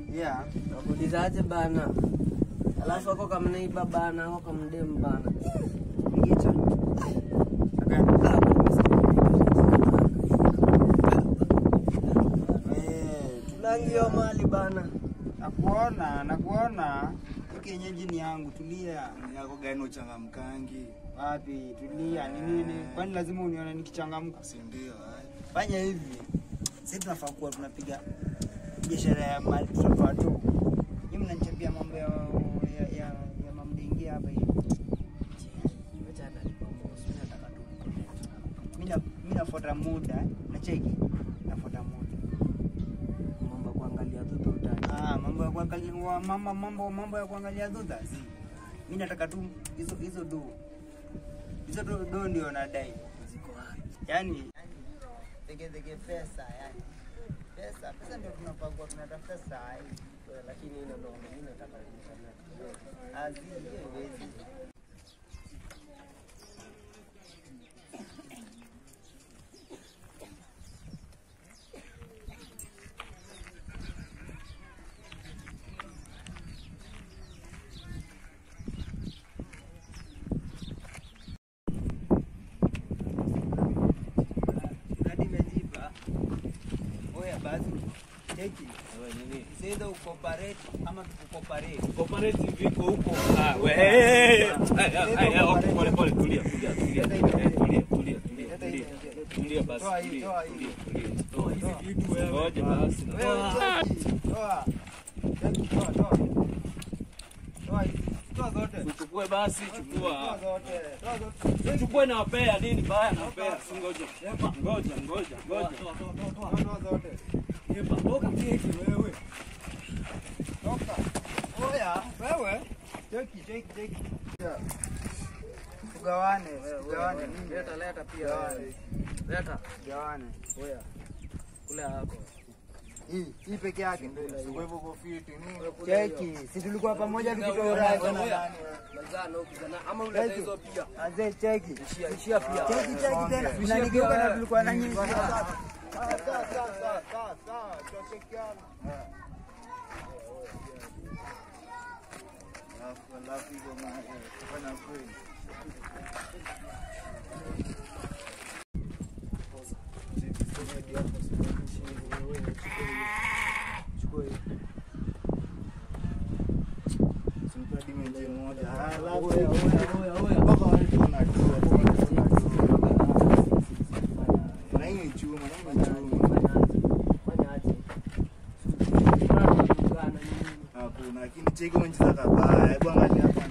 Yeah. Nakuulizaje bana? Alafu ako kamnaiba bana, ako kamdem bana. Ngicho. Eh, Tulangio mali bana. nakuona, nakuona. Hii kienyeji ni yangu, tulia. yako gani uchangamkangi Wapi? Tulia. Ni nini? Kwani lazima unione nikichangamka? si ndio eh? Fanya hivi. Sisi tunafaa kuwa tunapiga biashara ya mali tutatoa tu. Nyinyi mnanichapia mambo ya ya ya, ya mamdingi hapa hivi. Mimi na mimi nafuata muda, nacheki. Nafuata muda. Mambo kuangalia tu tu utani. Ah, mambo ya kuangalia wa- mambo mambo mambo ya kuangalia dhudha. Mimi nataka tu hizo hizo do. Hizo do, do ndio nadai. Ziko wapi? Yaani tege tege pesa yani. Pesa, pesa ndio tunapagwa tunatafuta saa hii. Lakini hilo ndo mimi nataka kunisema. Azi hiyo haiwezi. Hadi imejipa. Oya basi. Cheki. Wewe nini? Sasa ukoparate ama tukukoparate. Cooperative viko huko. Ah, we. eh, eh, eh, eh, eh, okay, pole pole, tulia, tulia, tulia. Eh, tulia, tulia, tulia, tulia. Tulia basi. Toa hii, tulia, toa hii. tulia, tulia. Toa hizi vitu wewe. Ngoja basi. Wewe cheki. Toa. Cheki, toa, toa. Toa hizi. Toa zote. Uchukue basi, Toa chukua. zote. Toa zote. Uchukue na wapea nini baya na wapea. Si ngoja. Ngoja, ngoja, ngoja. Toa, toa zote. Epa, toka keki wewe. Toka. Oya, wewe. Cheki, cheki, cheki. Tugawane, tugawane. Leta leta pia. Gawane. Leta. Tugawane. Oya. Kule yako. Hii, hii peke yake. Kwa hivyo uko fiti nini? Cheki, si tulikuwa pamoja tukitoa uradi. Mazana ukizana ama uleta Cheki. hizo pia. Azee cheki. Ishia pia. Cheki, cheki tena. Unanigeuka na tulikuwa na nyinyi. Alafu alafu hivyo ma- eh, kufanya kweli. Simpa dimenji moja. Ah, alafu Oya, oya, oya, oya. mpaka wale tunajua, tunajua. Na hii ni chuma, na hii ni chuma. Fanya aje? Fanya aje? Tunataka nini? Hakuna, lakini cheki umecheza kabaya. Hebu angalia hapa